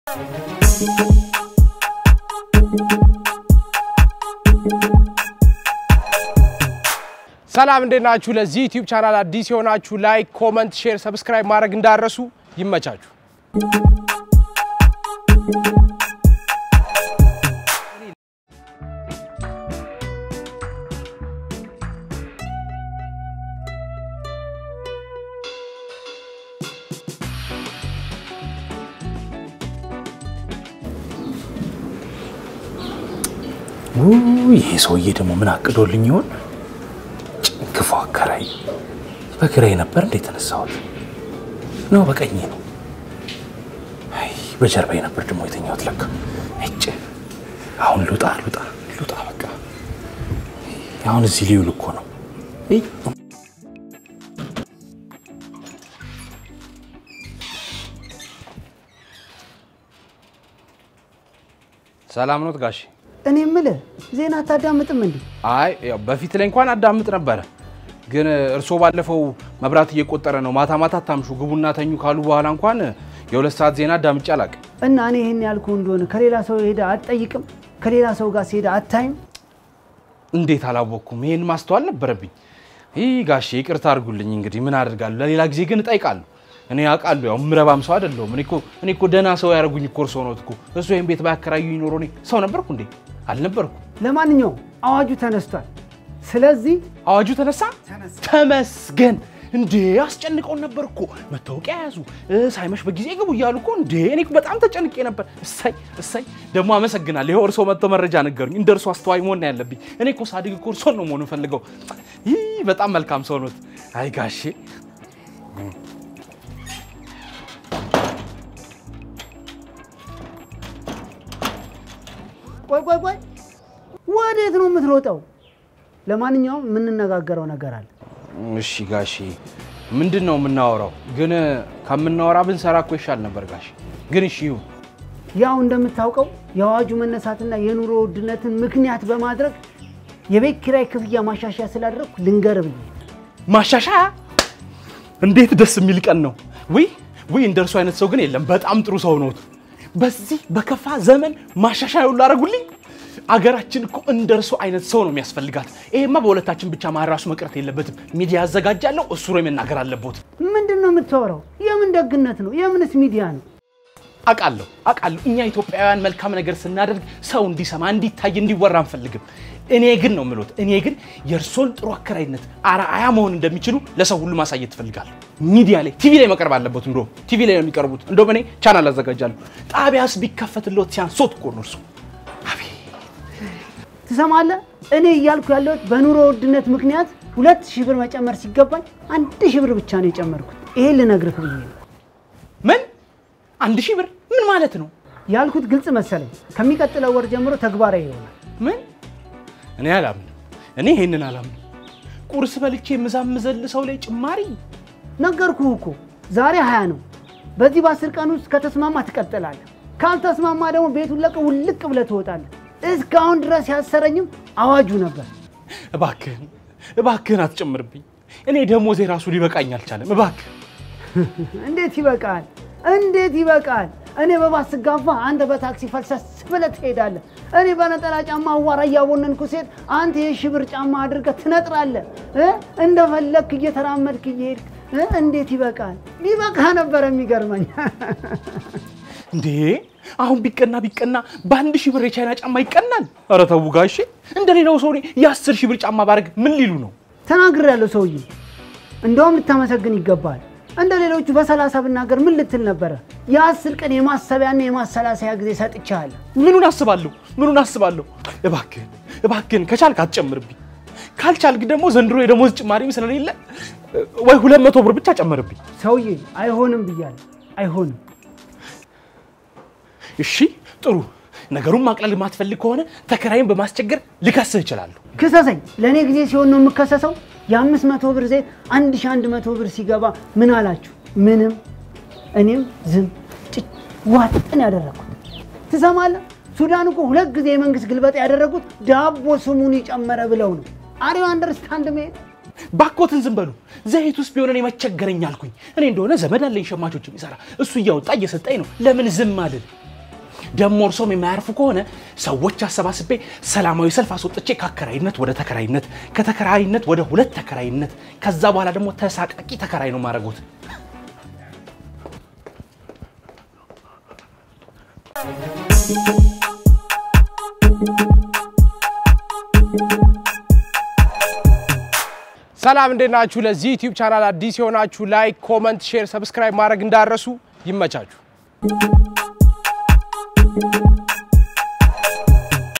ሰላም እንዴት ናችሁ? ለዚህ ዩቲዩብ ቻናል አዲስ የሆናችሁ ላይክ፣ ኮመንት፣ ሼር፣ ሰብስክራይብ ማድረግ እንዳረሱ ይመቻችሁ። ይሄ ሰውዬ ደግሞ ምን አቅዶልኝ ይሆን? ክፉ አከራይ። በግራዬ ነበር እንዴ የተነሳሁት? ነው በቀኜ ነው? አይ በጀርባዬ ነበር ደግሞ የተኛሁት ለካ። እጭ አሁን ልውጣ ልውጣ ልውጣ በቃ። አሁን እዚህ ሊውል እኮ ነው። እይ ሰላም ኖት ጋሽ? እኔ የምልህ ዜና አታዳምጥም እንዴ? አይ ያው በፊት ላይ እንኳን አዳምጥ ነበረ፣ ግን እርስዎ ባለፈው መብራት እየቆጠረ ነው ማታ ማታ አታምሹ ግቡና ተኙ ካሉ በኋላ እንኳን የሁለት ሰዓት ዜና አዳምጬ አላውቅም። እና እኔ ይህን ያልኩ እንደሆነ ከሌላ ሰው ሄደ አትጠይቅም? ከሌላ ሰው ጋር ሲሄደ አታይም? እንዴት አላወቅኩም? ይሄን ማስተዋል ነበረብኝ። ይህ ጋሼ ይቅርታ አድርጉልኝ። እንግዲህ ምን አደርጋለሁ? ለሌላ ጊዜ ግን እጠይቃለሁ። እኔ አውቃለሁ፣ ያው ምረባም ሰው አይደለሁም። እኔ እኮ እኔ እኮ ደህና ሰው ያደረጉኝ እኮ እርስዎ ነዎት እኮ። እሱ ይሄን ቤት ባያከራዩኝ ኖሮ እኔ ሰው ነበርኩ እንዴ? አልነበርኩም። ለማንኛውም አዋጁ ተነስቷል። ስለዚህ አዋጁ ተነሳ። ተመስገን። እንዴ አስጨንቀውን ነበር እኮ መታወቂያ ያዙ ሳይመሽ በጊዜ ግቡ እያሉ እኮ እንዴ። እኔ እኮ በጣም ተጨንቄ ነበር። እሰይ እሰይ። ደግሞ አመሰግናለሁ። ይኸው እርስዎ መጥተው መረጃ ነገሩኝ። እንደ እርስዎ አስተዋይ መሆን ነው ያለብኝ። እኔ እኮ ሳድግ እኮ እርስዎን ነው መሆን ፈልገው። ይህ በጣም መልካም ሰው ኖት። አይ ጋሼ ቆይ ቆይ ቆይ፣ ወዴት ነው የምትሮጠው? ለማንኛውም የምንነጋገረው ነገር አለ። እሺ ጋሼ፣ ምንድን ነው የምናወራው? ግን ከምናወራ ብንሰራ እኮ ይሻል ነበር ጋሼ። ግን እሺ ይሁን። ያው እንደምታውቀው የአዋጁ መነሳትና የኑሮ ውድነትን ምክንያት በማድረግ የቤት ኪራይ ክፍያ ማሻሻያ ስላደረግኩ ልንገር ብዬ ማሻሻያ እንዴት ደስ የሚል ቀን ነው! ውይ ውይ፣ እንደ እርሱ አይነት ሰው ግን የለም። በጣም ጥሩ ሰው ነዎት። በዚህ በከፋ ዘመን ማሻሻያ ሁሉ አደረጉልኝ። አገራችን እኮ እንደ እርሱ አይነት ሰው ነው የሚያስፈልጋት። ይሄማ በሁለታችን ብቻ መሀል ራሱ መቅረት የለበትም። ሚዲያ ያዘጋጃለሁ፣ እሱ ነው የመናገር አለቦት። ምንድን ነው የምታወራው? የምን ደግነት ነው? የምንስ ሚዲያ ነው? አውቃለሁ አውቃለሁ። እኛ ኢትዮጵያውያን መልካም ነገር ስናደርግ ሰው እንዲሰማ፣ እንዲታይ፣ እንዲወራ አንፈልግም። እኔ ግን ነው የምሎት፣ እኔ ግን የእርሶን ጥሩ አከራይነት አርአያ መሆን እንደሚችሉ ለሰው ሁሉ ማሳየት ትፈልጋለሁ። ሚዲያ ላይ ቲቪ ላይ መቅረብ አለበት። እንዶ ቲቪ ላይ ነው የሚቀርቡት። እንደውም እኔ ቻናል አዘጋጃለሁ። ጣቢያስ ቢከፈትልዎት ሲያንሶት እኮ ነው እርሱ። ትሰማለህ? እኔ እያልኩ ያለሁት በኑሮ ውድነት ምክንያት ሁለት ሺህ ብር መጨመር ሲገባኝ አንድ ሺህ ብር ብቻ ነው የጨመርኩት። ይሄን ልነግርህ ብዬ ነው ምን አንድ ሺህ ብር ምን ማለት ነው? ያልኩት። ግልጽ መሰለኝ። ከሚቀጥለው ወር ጀምሮ ተግባራዊ ይሆናል። ምን እኔ አላምንም። እኔ ይሄንን አላምንም። ቁርስ በልቼ የምዛምዘል ሰው ላይ ጭማሪ ነገርኩህ እኮ ዛሬ ሀያ ነው። በዚህ በአስር ቀን ውስጥ ከተስማማ ትቀጥላለህ። ካልተስማማ ደግሞ ቤቱን ለቀህ ውልቅ ብለህ ትወጣለህ። እስካሁን ድረስ ያሰረኝም አዋጁ ነበር። እባክህን እባክህን አትጨምርብኝ። እኔ ደሞዜ ራሱ ሊበቃኝ አልቻለም። እባክህ እንዴት ይበቃል? እንዴት ይበቃል? እኔ በባስ ስጋፋ አንተ በታክሲ ፈልሰስ ብለህ ትሄዳለህ። እኔ በነጠላ ጫማ አዋራ እያቦነንኩ ሴት አንተ የሺህ ብር ጫማ አድርገህ ትነጥራለህ እ እንደፈለግክ እየተራመድክ እየሄድክ እ እንዴት ይበቃል? ቢበቃ ነበር የሚገርመኝ። እንዴ አሁን ቢቀና ቢቀና በአንድ ሺህ ብር የቻይና ጫማ ይቀናል? ኧረ ተው ጋሼ። እንደ ሌላው ሰው እኔ የአስር ሺህ ብር ጫማ ባደርግ ምን ሊሉ ነው? ተናግሬያለሁ ሰውዬ። እንደውም ልታመሰግን ይገባል። እንደ ሌሎቹ በሰላሳ ብናገር ምን ልትል ነበረ? የአስር ቀን የማሰቢያና የማሰላሰያ ጊዜ ሰጥቻለሁ። ምኑን አስባለሁ? ምኑን አስባለሁ? እባክህን እባክህን ከቻልክ አትጨምርብኝ። ካልቻልክ ደግሞ ዘንድሮ የደሞዝ ጭማሪም ስለሌለ ወይ ሁለት መቶ ብር ብቻ ጨምርብኝ። ሰውዬ አይሆንም ብያለሁ፣ አይሆንም። እሺ ጥሩ። ነገሩን ማቅለል የማትፈልግ ከሆነ ተከራይን በማስቸገር ልከስህ እችላለሁ። ክሰሰኝ። ለእኔ ጊዜ ሲሆን ነው የምከሰሰው። የአምስት መቶ ብር ዘይት አንድ ሺህ አንድ መቶ ብር ሲገባ ምን አላችሁ? ምንም። እኔም ዝም ጭጭ ዋጥን ያደረግኩት ትሰማለህ? ሱዳን እኮ ሁለት ጊዜ የመንግስት ግልበጣ ያደረጉት ዳቦ ስሙን ይጨመረ ብለው ነው። አሪው አንደርስታንድ ሜን ባኮትን ዝም በሉ። ዘይት ውስጥ ቢሆን እኔ መቸገረኝ አልኩኝ። እኔ እንደሆነ ዘመድ አለኝ ሸማቾች የሚሰራ እሱ እያወጣ እየሰጠኝ ነው። ለምን ዝም አልል? ደሞ እርሶም የማያርፉ ከሆነ ሰዎች አሰባስቤ ሰላማዊ ሰልፍ አስወጥቼ ከአከራይነት ወደ ተከራይነት ከተከራይነት ወደ ሁለት ተከራይነት ከዛ በኋላ ደግሞ ተሳቃቂ ተከራይ ነው ማድረጉት። ሰላም እንዴት ናችሁ? ለዚህ ዩቲዩብ ቻናል አዲስ የሆናችሁ ላይክ፣ ኮመንት፣ ሼር፣ ሰብስክራይብ ማድረግ እንዳረሱ ይመቻችሁ።